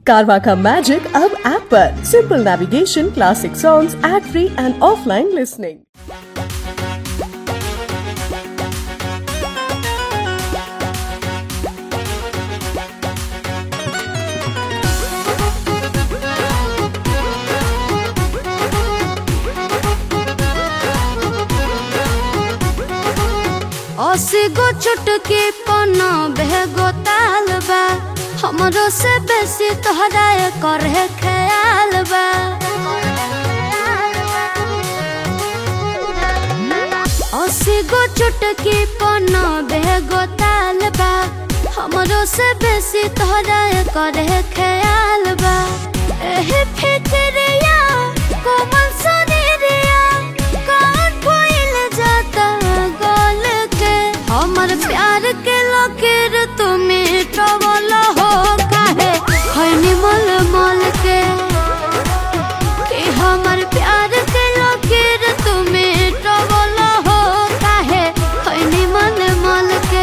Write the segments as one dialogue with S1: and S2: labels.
S1: कारवा का मैजिक अब ऐप पर simple navigation classic songs ad free and offline listening
S2: अस्सी गो चुटकी पन्ना बेगो ताल बा हमरो से बेसी तोहरा करे ख्याल बा अस्सी गो चुटकी पन्ना बेगो ताल बा हमरो से बेसी तोहरा करे ख्याल बा एही फिक्रिया कोमल सुनीरिया कौन भइल जाता गल के हमर प्यार के लकीर तुमी ट्रवल हो काहे खैनी मल मल के कि हमर प्यार के लकीर तुमी ट्रवल हो काहे खैनी मल मल के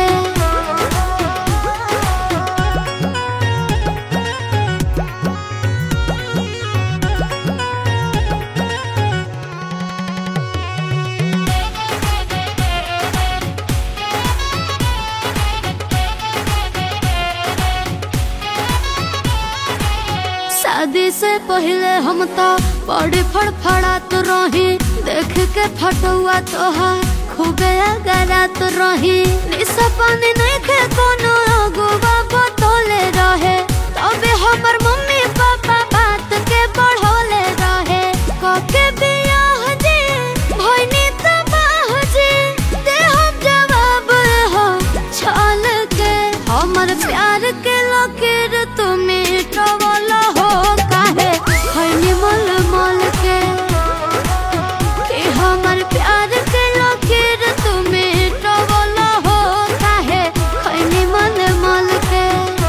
S2: शादी से पहले हम तो बड़ी फड़फड़ात रही देख के फटुआ तोहार खूबे अगरात रही निशा पानी नहीं खे कोनो अगुआ बतौले रहे तबे हमर मम्मी पापा बात के बढ़ौले रहे कके बियाह जी भइनी तबाह जी दे हम जवाब हो छल के हमर प्यार के लकीर तुमी ट्रवल हो काहे खैनी मल मल के कि हमर प्यार के लकीर तुमी ट्रवल हो काहे खैनी मल मल के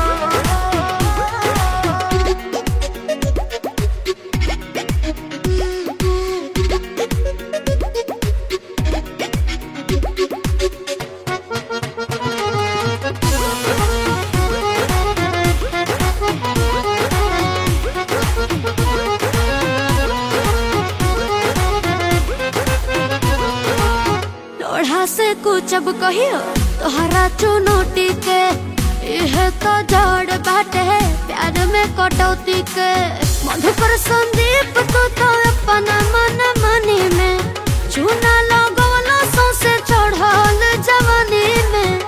S2: लोढ़ा से कुचब कहियो तोहरा चुनौती के यह तो जड़ बाटे प्यार में कटौती के मधुकर संदीप तू तो अपना मन मनी में चूना लगवलो सौसे चढ़ल जवानी में